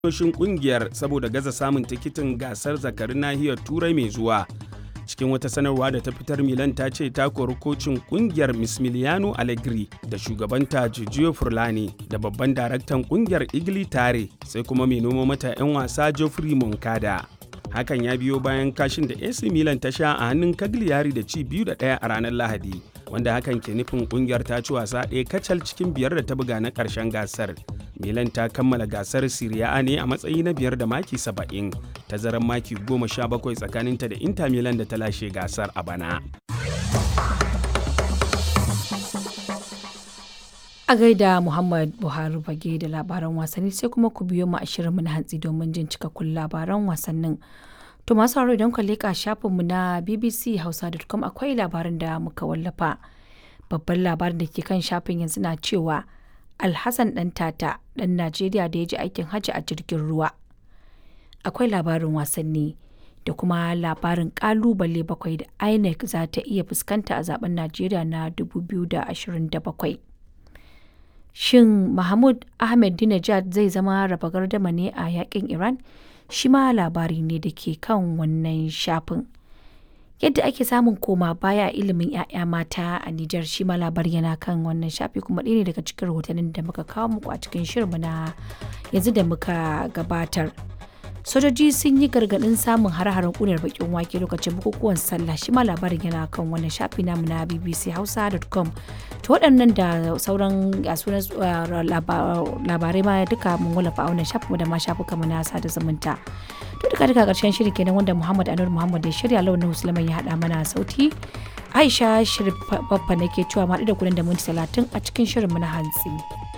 Kusoshin kungiyar saboda gaza samun tikitin gasar zakarin nahiyar turai mai zuwa cikin wata sanarwa da ta fitar milan ta ce ta kori kocin kungiyar mismiliano allegri da shugabanta giorgio furlani da babban daraktan kungiyar igli tare sai kuma mai noma mata 'yan wasa geoffrey moncada hakan ya biyo bayan kashin da ac milan ta sha a hannun cagliari da ci biyu da ɗaya a ranar lahadi wanda hakan ke nufin kungiyar ta ci wasa ɗaya kacal cikin biyar da ta buga na ƙarshen gasar milan ta kammala gasar Serie A ne a matsayi na biyar da maki 70 tazarar maki 17 tsakaninta da Inter Milan da ta lashe gasar a bana. A gaida Muhammad Buhari bage da labaran wasanni sai kuma ku biyo mu a shirinmu na hantsi domin jin cikakkun labaran wasannin. To masu sauraro idan ku leƙa shafinmu na BBC Hausa.com akwai labarin da muka wallafa. Babban labarin da ke kan shafin yanzu na cewa Alhassan ɗan tata ɗan Najeriya da ya ji aikin hajji a jirgin ruwa. Akwai labarin wasanni da kuma labarin ƙalubale bakwai da INEC za ta iya fuskanta a zaben Najeriya na 2027. Shin Mahmud Ahmadinejad zai zama raba gardama ne a yakin Iran? Shi ma labari ne da ke kan wannan shafin. yadda ake samun koma baya ilimin 'ya'ya mata a Nijar shi ma labari yana kan wannan shafi kuma ɗaya ne daga cikin rahotannin da muka kawo muku a cikin shirinmu na yanzu da muka gabatar. Sojoji sun yi gargaɗin samun har-haren ƙunar bakin wake lokacin bukukuwan sallah shi ma labarin yana kan wannan shafi namu na bbchausa.com to waɗannan da sauran sunan labarai ma duka mun wallafa a wannan shafinmu da ma shafuka mu na sada zumunta. to duka duka karshen shirin kenan wanda Muhammad Anur Muhammad ya shirya launin Musulman ya haɗa mana sauti Aisha Shirif Baffa nake cewa ma da kuɗin da minti talatin a cikin shirin mu na hantsi.